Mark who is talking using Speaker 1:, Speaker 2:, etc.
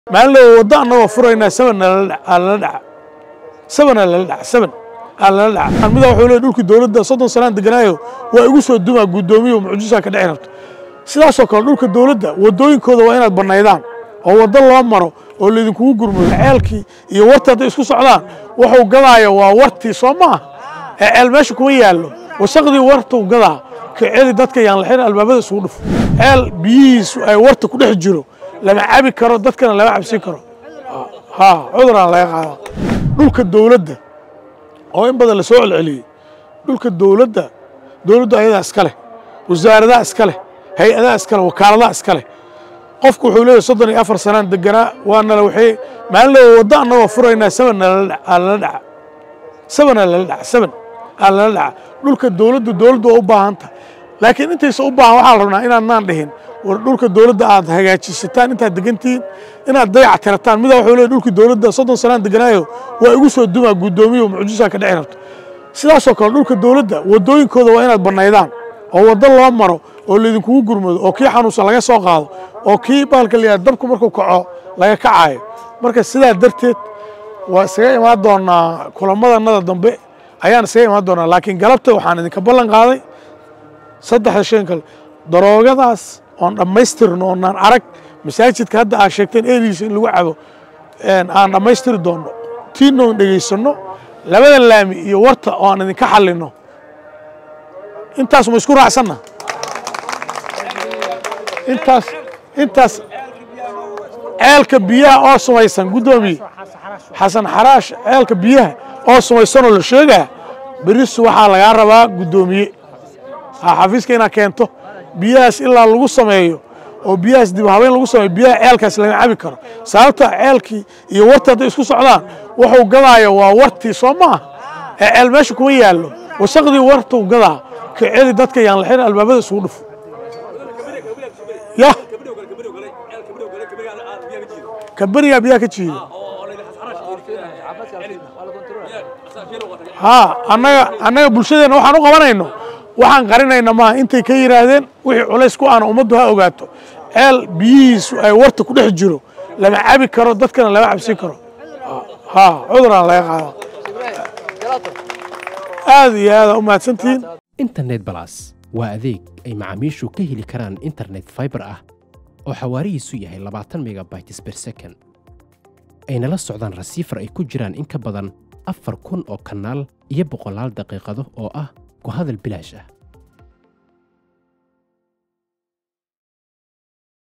Speaker 1: maalin loo waddo annagoo furaynaa saban lala dhaca sabana lala dhaca saban aa lala dhaca mida wuxuu leey dhulkii dowladda soddon sanaan deganaayo waa igu soo dumaa guddoomiyo mucjisaa ka dhici rabto sidaasoo kale dhulka dowladda waddooyinkooda waa inaad bannaydaan oo waddo loo maro oo laydinkugu gurmudo ceelkii iyo warta hadday isku socdaan wuxuu gadaayo waa wartii soo maaha ee ceel meesha kuma yaallo wasaqdii wartuu gadaa ka celi dadka yaan laxin albaabada isugu dhufo ceel biyihiisu ay warta ku dhex jiro lama cabi karo dadkana lama cabsin karo ha cuduraan laga qaada dhulka dowladda oo in badan la soo celceliyey dhulka dowladda dowladdu ayadaa iska leh wasaaradaha iska leh hay-adaha iska leh wakaaladaha iska leh qofku wuxuu leeyahy soddon iyo afar sanaan deganaa waa nala waxay maalin loo waddo annagoo furaynaa saban aa lala dhaca sabana lala dhaca saban aa lala dhaca dhulka dowladdu dowladdu waa u baahan tahay laakiin intaysa u baahan waxaa la rabnaa inaadnaan dhihin war dhulka dowladda aad hagaajisataan intaad degantihiin inaad dayac tirataan midaa wuxuu leeyahy dhulkii dowladda soddon sanaan deganaayo waa igu soo dumaa guddoomiyo mucjisaa ka dhici rabto sidaasoo kale dhulka dowladda waddooyinkooda waa inaad bannaydaan oo waddo loo maro oo laydinkugu gurmado oo kii xanuunsan laga soo qaado oo kii baalka la yihahdo dabku markuu kaco laga kacaayo marka sidaa darteed waa isaga imaan doonaa kulamadannada dambe ayaan isaga imaan doonaa laakiin galabta waxaan idinka ballan qaaday saddexda shan kale daroogadaas oon dhammaystirno oonaan arag masaajidka hadda aad sheegteen eediisa in lagu cabo aan dhammaystiri doonno tiina oon dhegaysanno labada laami iyo warta oo aan idinka xallinno intaas ma isku raacsanna intaas intaas ceelka biyaha oo sumaysan guddoomiye xasan xaraash ceelka biyaha oo sumaysanoo la sheegaa berisu waxaa lagaa rabaa guddoomiye ha xafiiska inaad keento biyahaas ilaa lagu sameeyo oo biyahaas dib habeyn lagu sameeyo biyaha ceelkaas lama cabi karo sababta ceelkii iyo warta hadday isku socdaan wuxuu gadaayo waa wartii soo maaha ee ceel meesha kuma yaallo wasaqdii wartuu gadaa ka celi dadka yaan laxin albaabada isugu dhufo ya kaberigaa biyaha ka jiida haa annaga annaga bulshadeenna waxaan u qabanayno waxaan qarinayna maaha intay ka yidhaahdeen wixii culays ku aana ummaddu ha ogaato ceel biyihiisu ay warta ku dhex jiro lama cabi karo dadkana lama cabsin karo haa cuduraan laga qaada aad iyo aada u mahadsantihiin
Speaker 2: internet balas waa adeeg ay macaamiishu ka heli karaan internet faibar ah oo xawaarihiisu yahay labaatan megabytes ber second ayna la socdaan rasiifar ay ku jiraan in ka badan afar kun oo kanaal iyo boqolaal daqiiqado oo ah ku hadal bilaash ah